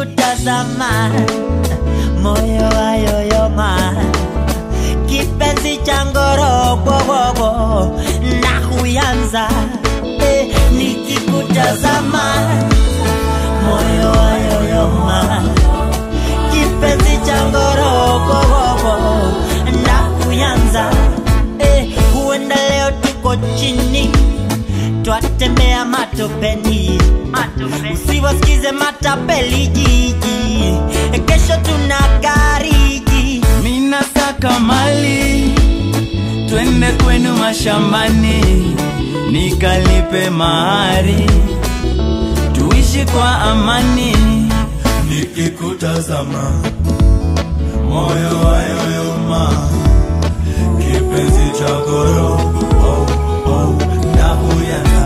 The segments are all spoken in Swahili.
nikikutazama moyo wayoyoma kipenzi cha ngorogwogogo na huyanza eh, nikikutazama moyo wayoyoma kipenzi cha ngorogwogogo na huyanza eh, huenda leo tuko chini twatembea matopeni usiwasikize matapeli jiji kesho tuna gariji Mina saka mali, twende kwenu mashambani, nikalipe mahari, tuishi kwa amani. Nikikutazama moyo wayoyoma, kipenzi cha goro oh, oh, na uyaza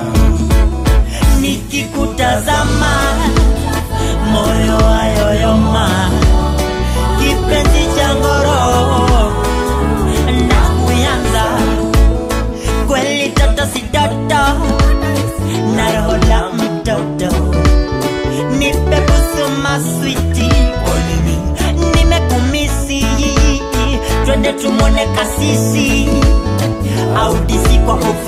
nikikutazama moyo wayoyoma kipenzi cha ngoro na kuyanza kweli toto si toto na roho la mtoto nipe busu maswiti nimekumisi twende tumwone kasisi au disi kwa hofu